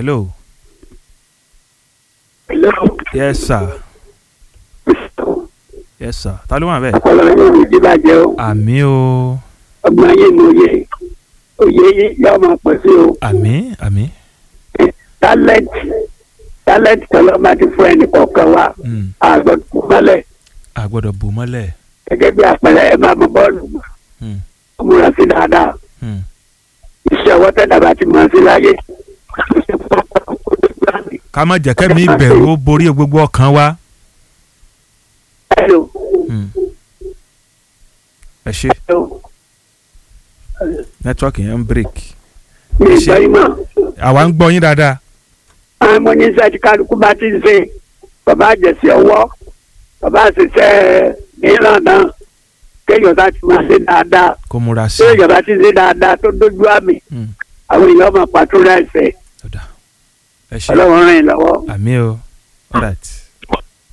hello Hello. yes sir yes sir ta ló wà bẹ́ẹ̀. ọpọlọ yóò ní jíbàjẹ́ o àmì o ọgbọ́n ayé mi òye òye yìí yóò máa pọ̀ sí o àmì àmì talent talent tọ́lọ́ máa ti fún ẹnì kọ̀ọ̀kan wa mm, àgbọ̀dọ̀ mọ́lẹ̀ a gbọ́dọ̀ bò mọ́lẹ̀ gẹ́gẹ́ bí àpẹẹrẹ ẹ máa mọ bọ́ọ̀lù gbà mm, ó múra sí dáadáa mm, iṣẹ́ ọwọ́ tẹ́lẹ̀ bá ti mọ̀ sí láyé ká má jẹ́ kẹ́mi ìbẹ̀rù ó borí gbogbo ọkàn wa. hello Mm. ẹ ṣe hello nẹ́tíwọ́ọ̀kì yẹn ń break mi ì gbọ́ yín mọ́ àwa ń gbọ́ yín dáadáa. àwọn ọmọ ní sẹ́ẹ̀tì kálukú bá ti ń ṣe bàbá àjẹsí ọwọ́ bàbá àṣìṣe mìíràn náà kéèyàn bá ti máa ṣe dáadáa kó múra sí i. kéèyàn bá ti ṣe dáadáa tó dójú àmì Mm. àwọn èèyàn máa pàtó rẹ̀ ṣe Ọ̀dà. ẹ ṣe ọlọ́run ràn yín lọ́wọ́. àmì o all right.